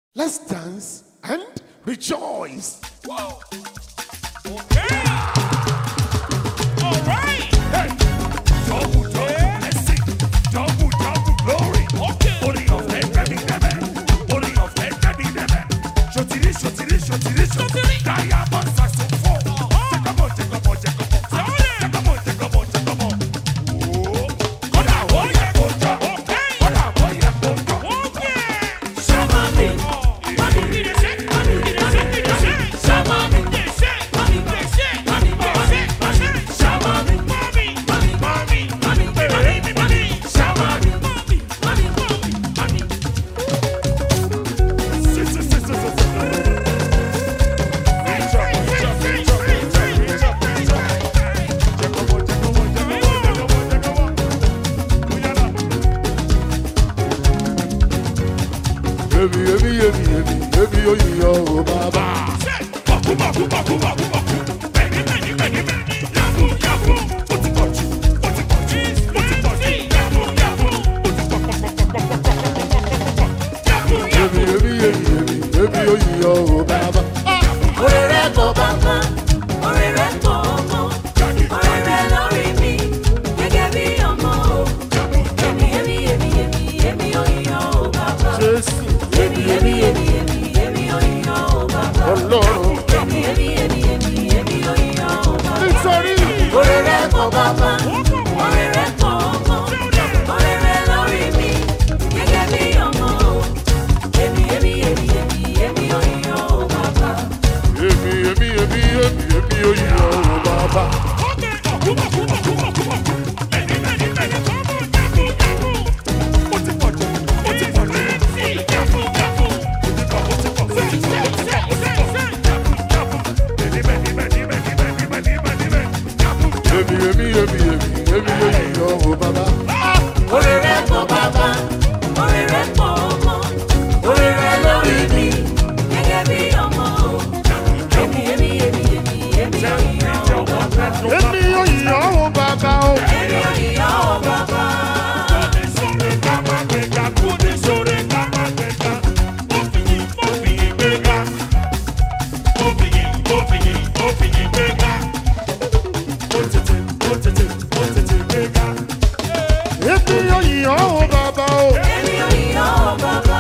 Let's dance and rejoice. Okay. All right. Hey, double, double blessing, double, double glory. Okay. Orí ọ̀fẹ́ kẹ́mi dẹ́bẹ̀, orí ọ̀fẹ́ kẹ́mi dẹ́bẹ̀. Ṣòtìrí, ṣòtìrí, ṣòtìrí, ṣòtìrí. Diamond saxophone. Jẹ́kọ̀bọ̀, jẹ́kọ̀bọ̀, jẹ́kọ̀bọ̀. Jẹ́kọ̀bọ̀, jẹ́kọ̀bọ̀, jẹ́kọ̀bọ̀. Wòó. Kódà ó yẹ kó jọ. Kódà ó yẹ kó jọ. Sí, sí, sí, sí, sí, sí. Reach up, reach up, reach up, reach up, reach up, reach up. Jẹ́kọ̀bọ̀, jẹ́kọ̀bọ̀, jẹ́kọ̀bọ̀, jẹ́kọ̀bọ̀, jẹ́kọ̀bọ̀. Ó yára. Èmi, èmi, èmi, èmi, èmi ò yíyọ o bàbá. Èmi, èmi, èmi, èmi, èmi ò yíyọ o bàbá. Orí rẹ̀ kò bàbá, orí rẹ̀ kò ọmọ, orí rẹ̀ lórí mi, gẹ́gẹ́ bí ọmọ o. Èmi, èmi, èmi, èmi, èmi ò yíyan o bàbá. Jésù, Èmi, èmi, èmi, èmi, èmi ò yíyan o bàbá. Ọlọ́run. Èmi, èmi, èmi, èmi, èmi ò yíyan o bàbá. Nítorí Orí rẹ̀ kò bàbá, orí rẹ̀ kò ọmọ, orí rẹ̀ lórí mi, gẹ́gẹ́ bí ọmọ o. Èmi, èmi, èmi, èmi, èmi ò yíyan o bàbá. èmi, èmi, èmi, èmi, èmi ò yíyọ o bàbá. Èmi, èmi, èmi, èmi, èmi ò yíyọ o bàbá. Orí rẹ̀ pọ̀ bàbá, orí rẹ̀ pọ̀ ọmọ, orí rẹ̀ lórí mi, gẹ́gẹ́ bí ọmọ o. Èmi, èmi, èmi, èmi, èmi ò yíyan o bàbá. Èmi ò yíyọ o bàbá o. Èmi ò yíyan o bàbá. Èmi ò yíyọ o bàbá o. Èmi ò yíyan o bàbá.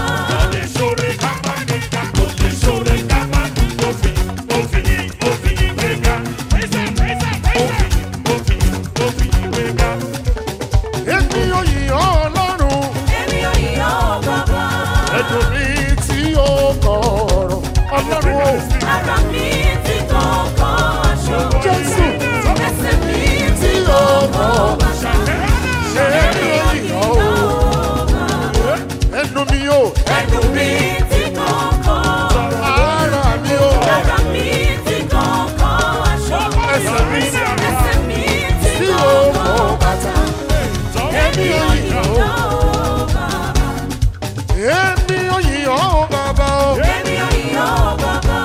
Èmi ò yíyọ Ọlọ́run. Èmi ò yíyan o bàbá. Ẹ̀dùn mi tí ó kọ̀ọ̀rọ̀. Ọlọ́run o. Ara mi ti kọ̀ọ̀kan aṣọ. Jésù. Ẹsẹ̀ mi ti kọ̀ọ̀kan bàṣà. Èmi ò yíyọ o. Ẹnu mi o. Ẹnu mi ti kọ̀ọ̀kan. Ara mi o. Ara mi ti kọ̀ọ̀kan aṣọ. Ẹsẹ̀ mi Ẹsẹ̀ mi ti tí ó kọ̀ọ̀kan kọ̀ bàtà. Èmi ò yíyọ o. yíyan o bàbá. Èmi ò yíyọ o bàbá o. Èmi ò yíyan o bàbá.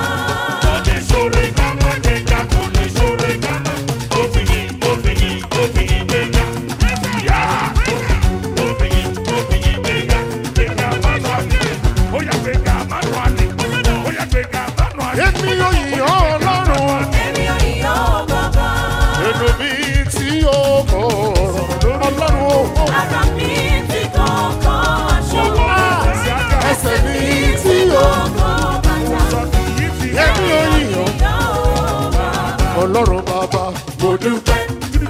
Èmi ò yíyọ Ọlọ́run. Èmi ò yíyan o bàbá. Ẹnu mi tí ó kọ̀ọ̀rọ̀. Ọlọ́run o. Ara mi ti kọ̀ọ̀kan aṣọ. Ẹsẹ̀ mi tí ó Kọ̀ọ̀kan bàtà. Èmi ò yíyọ. Yíyan o bàbá. Ọlọ́run bàbá mo dúpẹ́.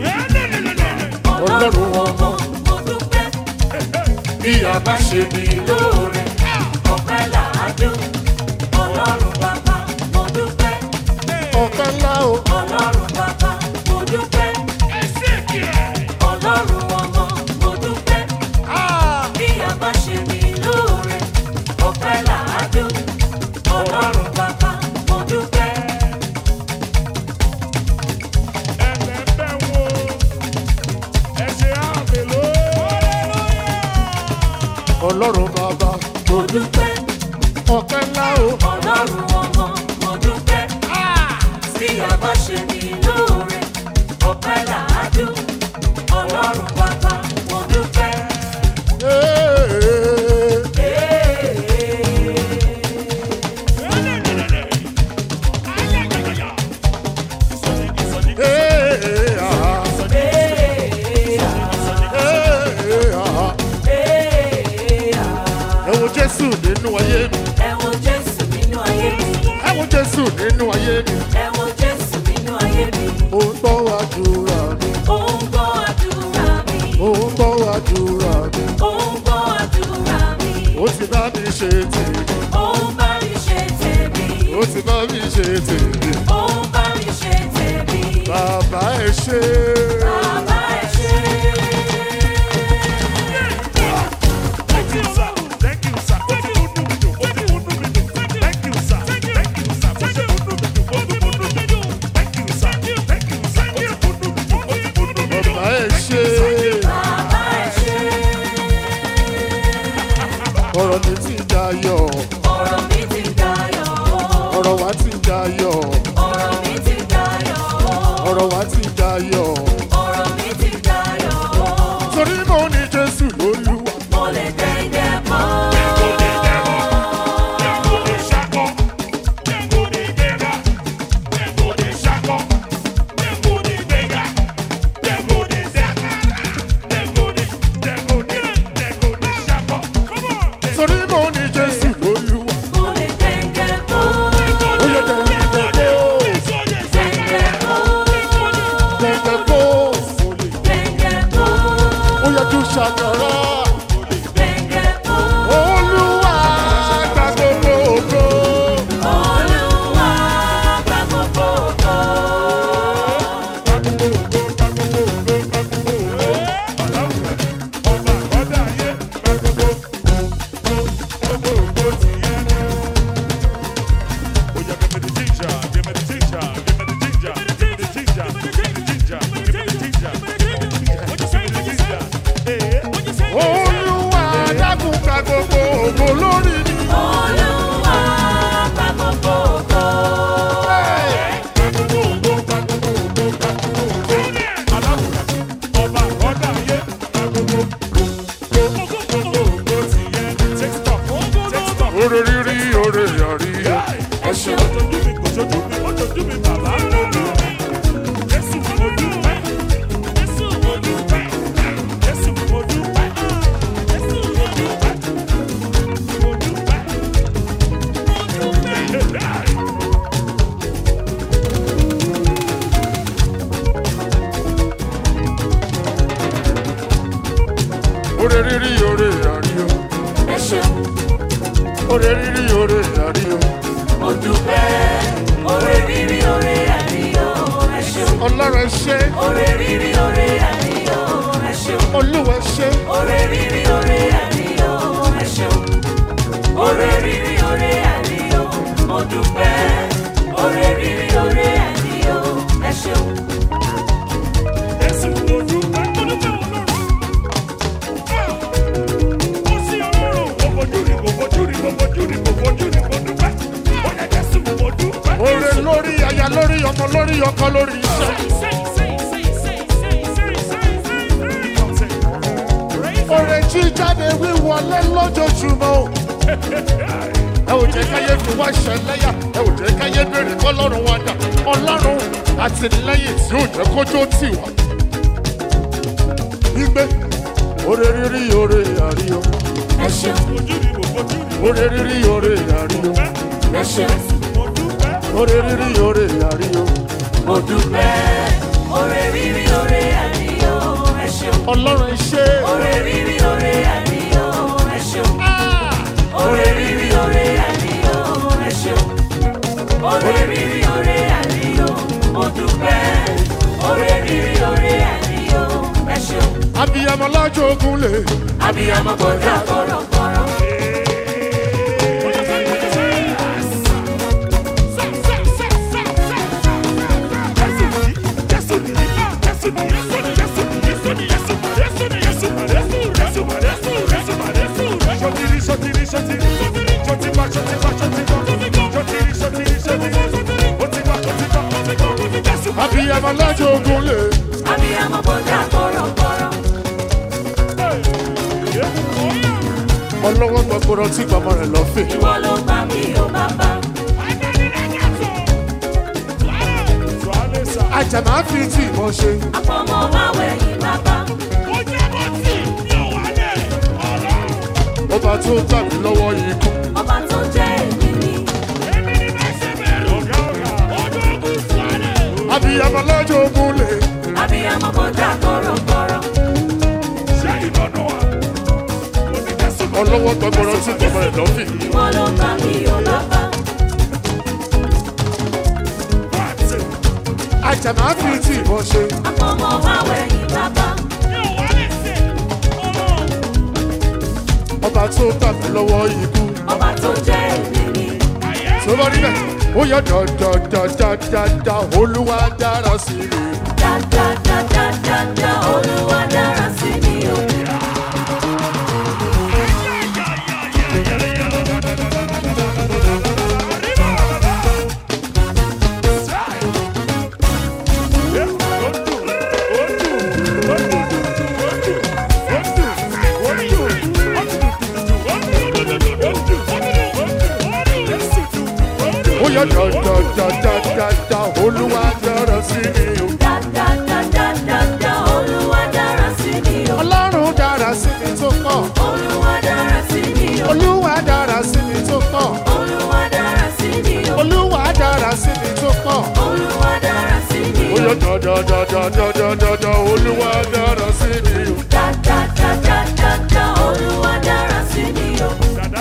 Ọlọ́run ọmọ mo dúpẹ́. Bí a bá ṣe mí lóore. Ọpẹ́ làádú. Ọlọ́run bàbá mo dúpẹ́. Ọ̀pẹ ńlá o. Ọlọ́run bàbá mo dúpẹ́. Ọlọ́run ọmọ mo dúpẹ́. Bí a bá ṣe mí lóore. Ọpẹ́ làádú. Ọlọ́run bàbá mo dúpẹ́. Ọlọ́run bàbá Mo dúpẹ́. ọ̀pẹ ńlá o. Ọlọ́run ọmọ mo dúpẹ́. Bí a bá ṣe mí lóore. Ọpẹ́ làádú. Ọlọ́run bàbá mo dúpẹ́. Ee, Ee. nínú ayé mi. ẹ wo Jésù nínú ayé mi. ẹ wo Jésù nínú ayé mi. ẹ wo Jésù nínú ayé mi. ó ń gbọ́ àdúrà mi. Ó ń gbọ́ àdúrà mi. ó ń gbọ́ àdúrà mi. Ó ń gbọ́ àdúrà mi. ó ti bá mi ṣe tèmi. Ó ń bá mi ṣe tèmi. ó ti bá mi ṣe tèmi. Ó ń bá mi ṣe tèmi. bàbá ẹ ṣe. Bàbá ẹ ṣé. Thank you, sir. Thank you, sir. Ó ti múnú mi dùn, ó ti múnú mi dùn. Thank you, sir. Thank you, sir. Ó ti múnú mi dùn, ó ti múnú mi dùn. Thank you, sir. Thank you, sir. Ó ti múnú mi dùn, ó ti múnú mi dùn. bàbá ẹ ṣe. Bàbá ẹ ṣé. ọ̀rọ̀ mi ti dayọ̀. Ọ̀rọ̀ mi ti dayọ̀. ọ̀rọ̀ wa ti dayọ̀. Ọ̀rọ̀ mi ti dayọ̀. ọ̀rọ̀ wa ti dayọ̀. Ọ̀rọ̀ mi ti dayọ̀. torí mo ní Jésù lólúwa. Mo lè dẹ́ndẹ́ mọ́. torí mo ní Jésù lólúwa. Mo lè dẹ́ndẹ́ mọ́. ó yẹ dẹ̀dẹ̀ kó. Dẹ́ndẹ́ mọ́. dẹ̀dẹ̀ kó. Dẹ́ndẹ́ mọ́. ó yẹ kí ṣàkàrà. Dẹ́ndẹ́ mọ́. olúwa gba gbogbo ògo. Olúwa gba gbogbo ògo. olúwa dákun gba gbogbo ògo lórí mi. Olúwa gba gbogbo ògo. oore rírí oore àríyá. Ẹ ṣeun. oore rírí oore àríyá. Ẹ ṣeun. oore rírí oore àríyá. Mo dúpẹ́. Oore rírí oore àríyọ̀. Ẹ ṣeun. ọlọ́run ẹ ṣé Oore rírí oore àríyọ̀. Ẹ ṣeun. olúwa ẹ ṣé Oore rírí oore àríyọ̀. Ẹ ṣeun. Oore rírí oore àríyọ̀. Mo dúpẹ́. Oore rírí oore àríyọ̀. Ẹ ṣeun. oore lórí aya lórí ọmọ lórí ọkọ lórí iṣẹ́. oore jíjáde wíwọlé lójoojúmọ́ o. ẹ ò jẹ́ káyé fi wá ṣẹlẹ́yà ẹ ò jẹ́ káyé béèrè kọ́lọ́run wá dà ọlọ́run àtìlẹ́yìn tí ò jẹ́ kójó tì wá. gbígbé oore rírí oore àríyọ Ẹ ṣeun. oore rírí oore àríyọ Ẹ ṣeun. oore rírí oore àríyọ Mo dúpẹ́. Oore rírí oore àríyọ̀. Ẹ ṣeun. ọlọ́run ẹ ṣé Oore rírí oore àríyọ̀. Ẹ ṣeun. Oore rírí oore àríyọ̀. Ẹ ṣeun. Oore rírí oore àríyọ̀. Mo dúpẹ́. Oore rírí oore àríyọ̀. Ẹ ṣeun. abiyamọ lájọ ogun lè Abiyamọ kọjá kọ̀rọ̀kọ̀rọ̀. abiyamọ lájọ ogun lè Abiyamọ kọjá kọ̀rọ̀kọ̀rọ̀. ọlọ́wọ́ gbọgbọrọ tí gbọmọ rẹ̀ lọ fè. Ìwọ ló gbà mí o bàbá. àjàmá fi tí ìmọ̀ ṣe Àpọ̀mọ́ máa wẹ̀yìn bàbá. ọba tó gbà mí lọ́wọ́ ikú ọlọ́wọ́ gbọgbọrọ tí tọmọ ẹ̀ lọ́fì. ìwọ ló bá mi ò bàbá. àjàmá fi tí ìbọn ṣe àpọ̀mọ́ wá wẹ̀yìn bàbá. ọba tó gbà mí lọ́wọ́ ikú. ọba tó jẹ́ èmi ni. tó bá rí bẹ́ẹ̀ ó yẹ dọ̀dọ̀dọ̀dọ̀dọ̀ olúwa dára sí mi. dáadáadáadáa olúwa dára sí mi o. ó yẹ dọ̀dọ̀dọ̀dọ̀dọ̀ olúwa dára sí mi. dáadáadáadáa olúwa dára sí mi o. ọlọ́run dára sí mi tó pọ̀. olúwa dára sí mi o. olúwa dára sí mi tó pọ̀. olúwa dára sí mi o. olúwa dára sí mi tó pọ̀. olúwa dára sí mi ó o. yẹ dọ̀dọ̀dọ̀dọ̀dọ̀dọ̀ olúwa dára sí mi. dáadáadáadáa olúwa dára sí mi o.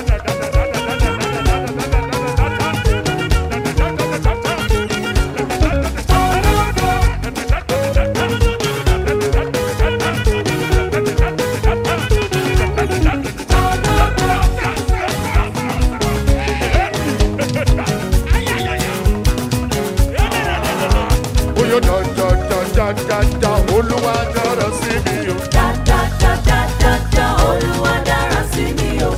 ó yẹ dọ̀dọ̀dọ̀dọ̀dọ̀ olúwa dára sí mi. dáadáadáadáa olúwa dára sí mi o.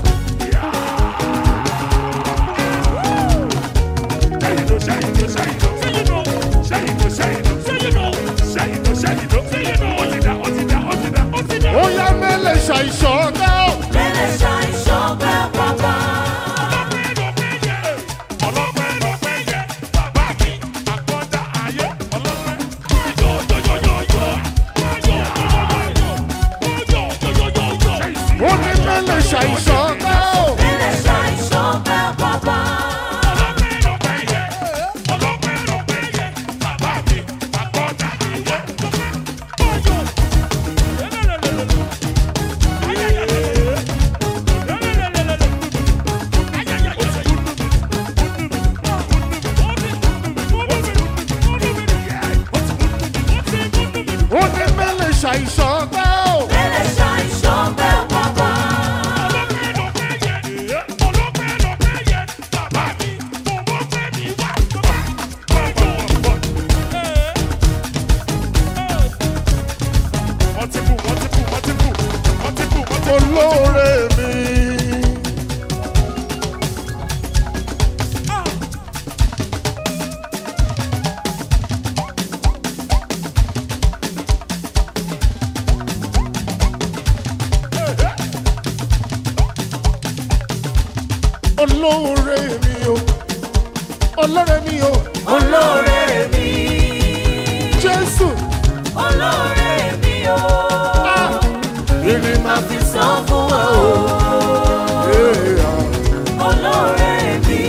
ó yẹ mẹ́lẹ̀ ṣàìṣọ́ náà. mẹ́lẹ̀ ṣàìṣọ́ bẹ́ bàbá. ó ní mẹ́lẹ̀ ṣàìṣọ́ náà. mẹ́lẹ̀ ṣàìṣọ́ bẹ́ bàbá. ó ní mẹ́lẹ̀ ṣàìṣọ́ náà. mẹ́lẹ̀ ṣàìṣọ́ bẹ́ bàbá. olóore mi. olóore mi o olóore mi o olóore mi. jésù olóore mi o. ah ìrì máa fi sọ fún wa o. èèyàn olóore mi.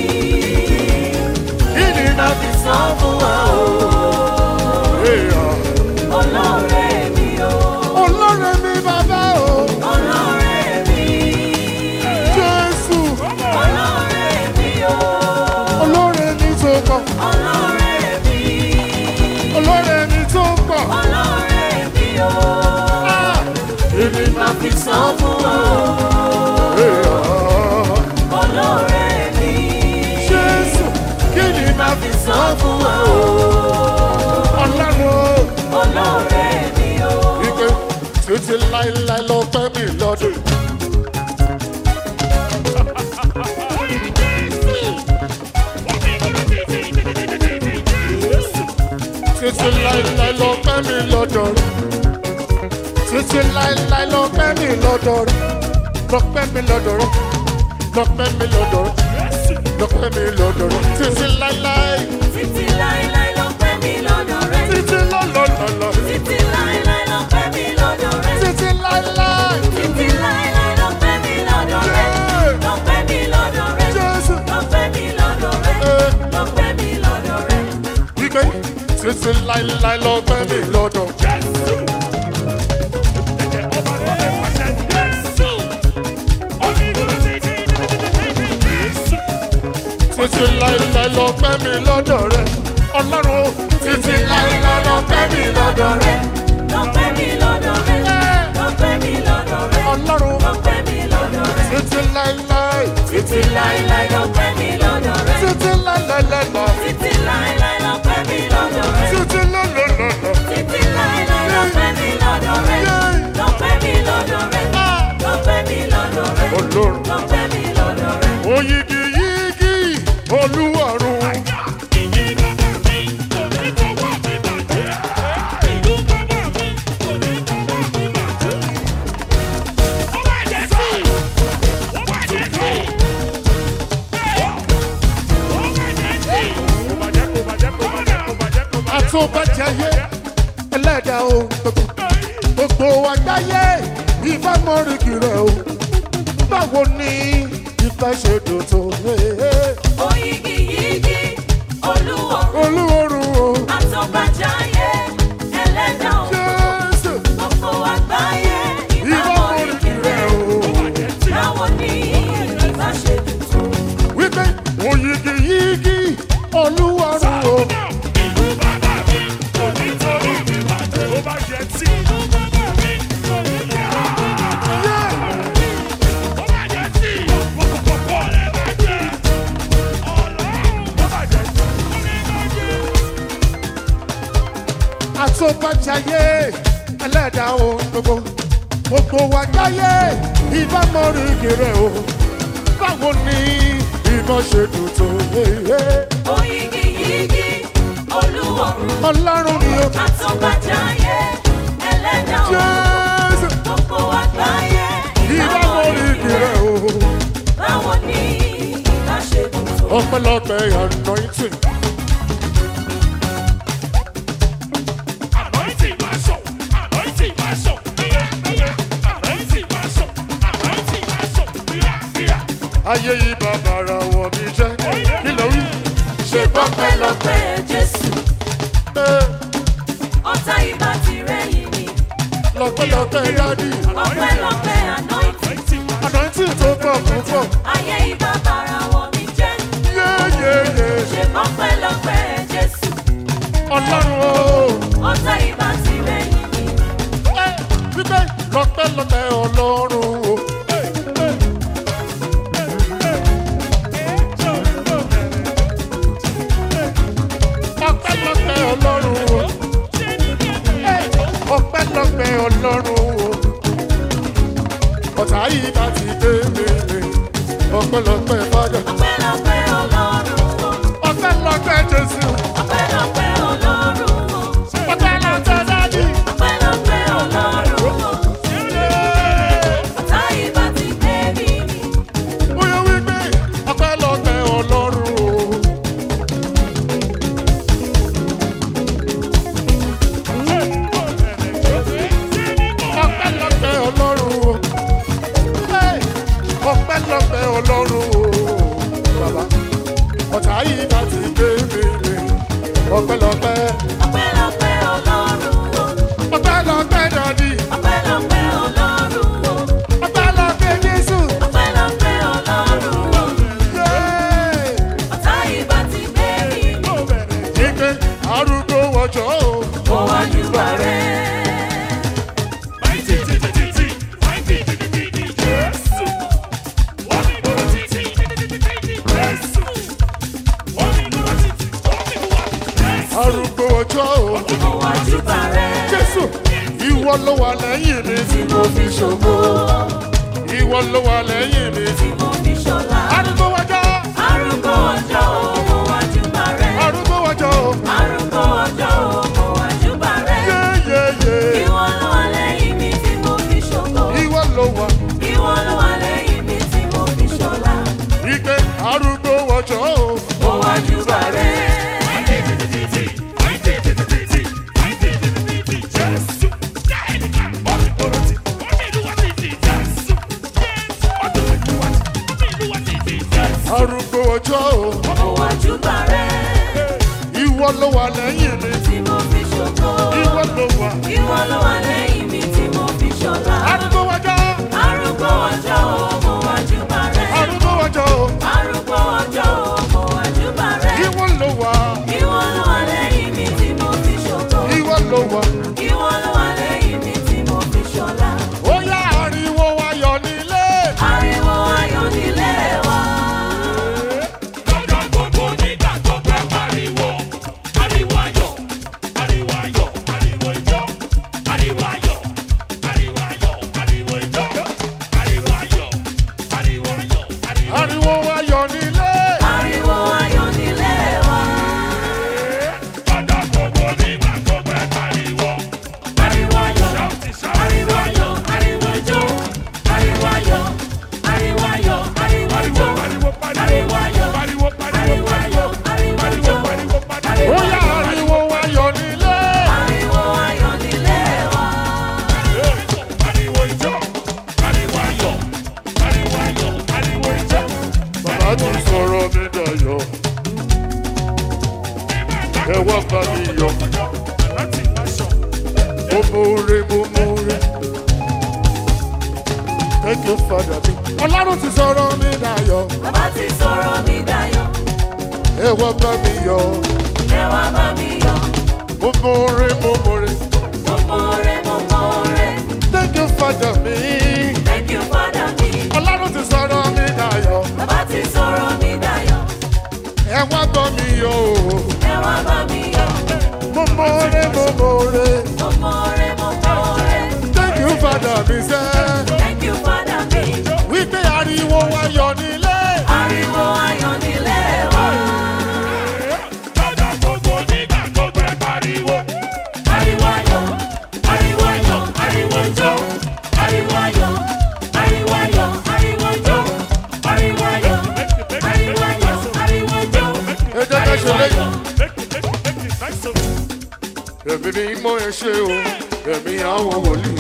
ìrì máa fi sọ fún wa o. èèyàn olóore mi o. olóore mi bàbá o olóore mi. jésù olóore mi o. olóore mi tó pọ̀ olóore mi. olóore mi tó pọ̀ olóore mi o. ah ìrì máa fi sọ fún wa o. èèyàn olóore mi. jésù kí ni máa fi sọ fún wa o. ọlọ́run olóore mi o. wípé títí láéláé lọ pẹ́ mi lọ́dún. títí láéláé lọ pẹ́ mi lọ́dọ̀ rẹ̀. títí láéláé lọ pẹ́ mi lọ́dọ̀ rẹ̀. lọ pẹ́ mi lọ́dọ̀ rẹ̀. lọ pẹ́ mi lọ́dọ̀ rẹ̀. lọ pẹ́ mi lọ́dọ̀ rẹ̀. títí láéláé. títí láéláé ló pẹ́ mi lọ́dọ̀ rẹ. títí lọ́lọ́lọ́lọ́. títí láéláé ló pẹ́ mi lọ́dọ̀ rẹ. títí láéláé. títí láéláé ló pẹ́ mi lọ́dọ̀ rẹ. ló pẹ́ mi lọ́dọ̀ rẹ. Jésù. ló pẹ́ mi lọ́dọ̀ rẹ. ló pẹ́ mi lọ́dọ̀ rẹ. wípé títí láéláé lọ pẹ́ mi lọ́dọ̀. títí láéláé lọ pẹ́ mi lọ́dọ̀ rẹ ọlọ́run títí láéláé lọ pẹ́ mi lọ́dọ̀ rẹ Lọ́pẹ́ mi lọ́dọ̀ rẹ̀. Lọ́pẹ́ mi lọ́dọ̀ rẹ̀. ọlọ́run Lọ́pẹ́ mi lọ́dọ̀ rẹ̀. títí láéláé Títí láíláí lọ́pẹ́ mi lọ́dọ̀ rẹ̀. títí láéláé lọ Títí láíláí lọ́pẹ́ mi lọ́dọ̀ rẹ̀. títí lọ́lọ́lọ́lọ́ Títí láíláí lọ́pẹ́ mi lọ́dọ̀ rẹ̀. Lọ́pẹ́ mi lọ́dọ̀ rẹ̀. Lọ́pẹ́ mi lọ́dọ̀ rẹ̀. ọlọ́run Lọ́pẹ́ mi lọ́dọ̀ rẹ̀. oyigi yigi olúwarun àtúbàjáyé ẹlẹ́dàá o gbogbo gbogbo àgbáyé ìbámọ́rìkì rẹ̀ o báwo ni ìfẹ́ ṣe dùn tó Oyigi yigi olúwọ̀run. olúwarun o Àtọ́bàjáyé ẹlẹ́dàá o. jésù Gbogbo àgbáyé ìbámọ́rìkì ìbámọ̀rìkì rẹ̀ rẹ̀. o. Báwo ni ìbá ṣe dùn tó? wípé oyigi yigi olúwarun o àtúbàjáyé ẹlẹ́dàá o gbogbo gbogbo àgbáyé ìbámọ́rìkì rẹ̀ o báwo ni ìbọn ṣe dùn tó Oyigi yigi olúwọ̀run. ọlọ́run ni o Àtọ́bàjáyé ẹlẹ́dàá o. jésù Gbogbo àgbáyé ìbámọ́rìkì rẹ̀ o Báwo ni ìbá ṣe dùn tó? ọpẹ́lọpẹ́ anointing. ayé yìí bàbàrà wọ̀ mí jẹ́ kí ló rí ṣe Ọpẹ́lọpẹ́ Jésù, pé ọ̀tá ìbá ti rẹ́yìn mi. lọ́pẹ́lọpẹ́ dádì Ọpẹ́lọpẹ́ anointing, anointing tó pọ̀ púpọ̀ ayé ìbá bàrà wọ̀ mí jẹ́. yéyéyé Ṣé ọpẹ́lọpẹ́ Jésù, ọlọ́run o ọ̀tá ìbá ti rẹ́yìn mi. ẹ wípé lọ́pẹ́lọpẹ́ ọlọ́run o. ọpẹ́lọpẹ́ ọlọ́run o. ọpẹ́lọpẹ́ ọlọ́run o. ọ̀tá yìí bá ti dé mèrè ọpẹ́lọpẹ́ fada Ọpẹ́lọpẹ́ Ọlọ́run o, ọpẹ́lọpẹ́ jésù ọpẹ́lọpẹ́ Ọlọ́run o, ọpẹ́lọpẹ́ dádì. ọpẹ́lọpẹ́ Ọlọ́run o. Ọ̀tá ìbá ti gbé mi mì. bóyá wípé ọpẹ́lọpẹ́ ọlọ́run o. ọpẹ́lọpẹ́ ọlọ́run o. Hey! ọpẹ́lọpẹ́ ọlọ́run o. bàbá ọ̀tá yìí bá ti gbé mi mi ọpẹ́lọpẹ́ Ọpẹ́lọpẹ́ Ọlọ́run o, ọpẹ́lọpẹ́ dàdí ọpẹ́lọpẹ́ Ọlọ́run o, ọpẹ́lọpẹ́ jésù. ọpẹ́lọpẹ́ Ọlọ́run o. Yay! Ọ̀tá ìbá ti gbé mi mì. Ike arúgbó wọjọ́ o. Mo wá júbà rẹ̀. arúgbó ọjọ́ o. Mo wá júbà rẹ̀. Jésù ìwọ ló wà lẹ́yìn mi. Tí mo fi ṣògo, Ìwọ ló wà lẹ́yìn mi. tí mo fi ṣọlá. Arúgbó ọjọ́ Arúgbó ọjọ́ o, mo wá júbà rẹ̀. arúgbó ọjọ́ o. Arúgbó ọjọ́ o, mo wá júbà rẹ̀. Yéyéyé Ìwọ ló wà lẹ́yìn mi tí mo fi ṣògo. ìwọ ló wà. Ìwọ ló wà lẹ́yìn mi tí mo fi ṣọlá. Ike arúgbó ọjọ́ o. Mo wá júbà rẹ̀. Arúgbó ọjọ́ o. Mo wá júbà rẹ̀. Ìwọ ló wà lẹ́yìn mi. Tí mo fi ṣògo. Ìwọ ló wà. Ìwọ ló wà lẹ́yìn mi tí mo fi ṣọlá. Arúgbó ọjọ́. Arúgbó ọjọ́ o, mo wá júbà rẹ̀. Arúgbó ọjọ́ o. Arúgbó ọjọ́ o, mo wá dayọ̀. Ẹ wá bá mi yọ̀. láti láṣọ. Mo mọ̀ọ́re, mo mọ̀ọ́re. Thank you, Father. Ọlọ́run ti sọ̀rọ̀ mi dayọ̀. Bàbá ti sọ̀rọ̀ mi dayọ̀, Ẹ wá bá mi yọ̀. ẹ wá bá mi yọ̀. Mo mọ̀ọ́re, mo mọ̀ọ́re. Mo mọ̀ọ́re, mo mọ̀ọ́re. Thank you, Father mi. Thank you, Father mi. Ọlọ́run ti sọ̀rọ̀ mi dayọ̀. Bàbá ti sọ̀rọ̀ mi dayọ̀, Ẹ wá bá mi yọ̀. ẹ wá bá mi yọ̀. Mo mọ̀ọ́re, mo mọ̀ọ́re. Mo mọ̀ọ́re, mo mọ̀ọ́re. Thank you, Father mi sẹ́. Thank you, Father mi. Wípé ariwo wa yọ nílé. Ariwo ayọ̀ nílé wa. Lọ́jọ́ gbogbo nígbà gbogbo ẹ pariwo. Ariwo ayọ̀, ariwo ayọ̀, ariwo ijó. Ariwo ayọ̀, ariwo ayọ̀, ariwo ijó. Ariwo ayọ̀, ariwo ayọ̀, ariwo ijó. Ẹ jẹ́ ká ṣe léyìn. Make it, make it, make it nice of you. Ẹ̀mí mi mọ ẹ ṣe o. Ẹ̀mí àwọn wòlíì.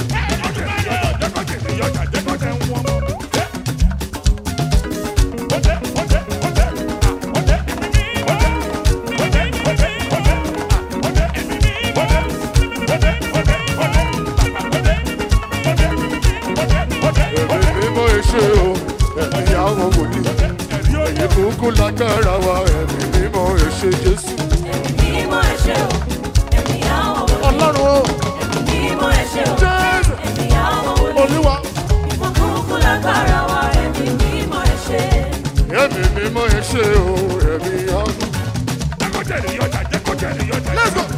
Ẹ̀mí mi mọ ẹ ṣe o. Ẹ̀mí àwọn wòlíì. Ẹ̀yin kúkú lágbára wa. Ẹ̀mí mi mọ ẹ ṣe Jésù. Mímọ́ ẹ ṣé o, ẹ̀mí àwọn wòlíì. Ọlọ́run o. Mímọ́ ẹ ṣé o, Jésù. ẹ̀mí àwọn wòlíì. Olúwa. Ìfọ̀kúnkún lágbára wa, ẹ̀mí mímọ́ ẹ ṣé. Ẹ̀mí mi mọ ẹ ṣe o. Ẹ̀mí àwọn. Let's go.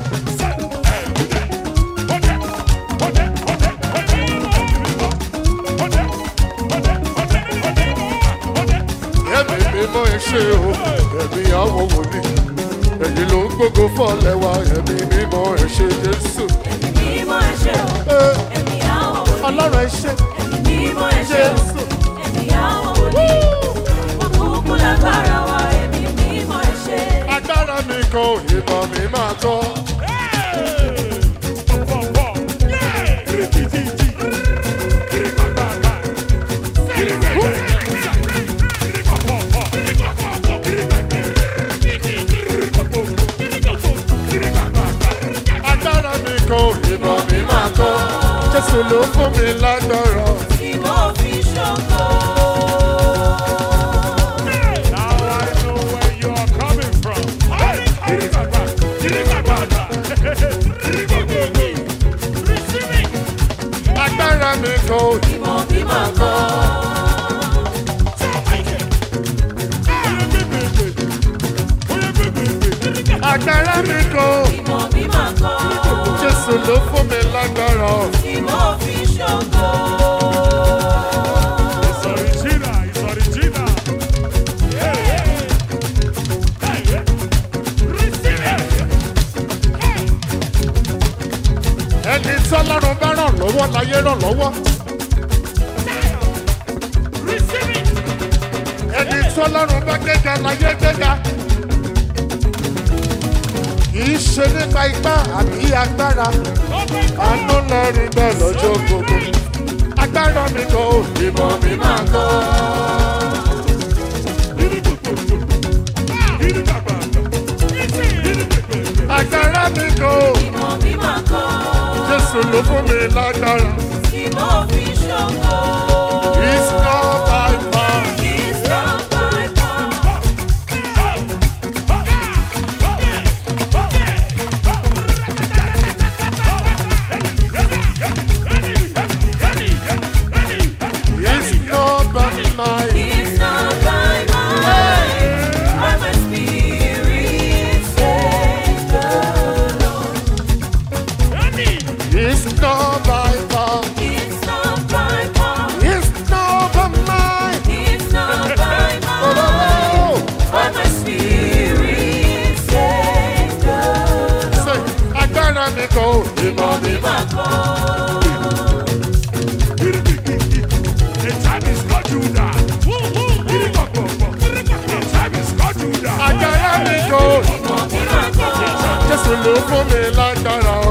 Ẹ̀mí mi mọ ẹ ṣe o. Ẹ̀mí àwọn wòlíì. Ẹ̀yin ló ń gbógo fọ́lẹ̀ wa. Ẹ̀mí mi mọ ẹ ṣe Jésù. Ẹ̀mí mímọ́ ẹ ṣé o, Ẹ, ẹ̀mí àwọn wòlíì. Ọlọ́run ẹ ṣe Ẹ̀mí mímọ́ ẹ ṣé o, Jésù. ẹ̀mí àwọn wòlíì. Ìfọ̀kúnkún lágbára wa, ẹ̀mí mímọ́ ẹ ṣé. Agbára mi kan ò ìmọ̀ mi máa tọ́. Agbára mi kan ò ìmọ̀ mi máa tọ́. Jésù ló fún mi lágbára. Tí mo fi ṣògo. Now I know where you are coming from. Receive it. Agbára mi kan ò Ìmọ̀ bí màá kọ́. agbára mi kan ò. Ìmọ̀ bí màá kọ́. Jésù ló fún mi lágbára. Tí mo fi ṣògo. It's original, it's original. Hey, hey. Hey, hey. Receive it. Ẹni tí Ọlọ́run bá ràn lọ́wọ́ láyé ràn lọ́wọ́. Receive it. Ẹni tí Ọlọ́run bá gbéga láyé gbéga. Kìí ṣe nípa ipá àbí agbára. Àánú lẹ́rìí bẹ́ẹ̀ lọ́jọ́ gbogbo. Agbára mi kan ò ìmọ̀ mi máa tọ́. Agbára mi kan ò. Ìmọ̀ bí màá kọ́. Jésù ló fún mi lágbára. Tí mo fi ṣògo. It's not by power. It's not by power. It's not by might. It's not by might, by my spirit, says the Lord. It's not by power. It's not by power, It's not by might. it's not by Oh, might, oh, by my spirit, says the oh. Say, agbára mi kan ò ìmọ̀ mi máa tọ́. Lord. The time is called Judah. The time is called Judah. Agbára mi kan ò. Ìmọ̀ bí màá kọ́. Jésù ló fún mi lágbára.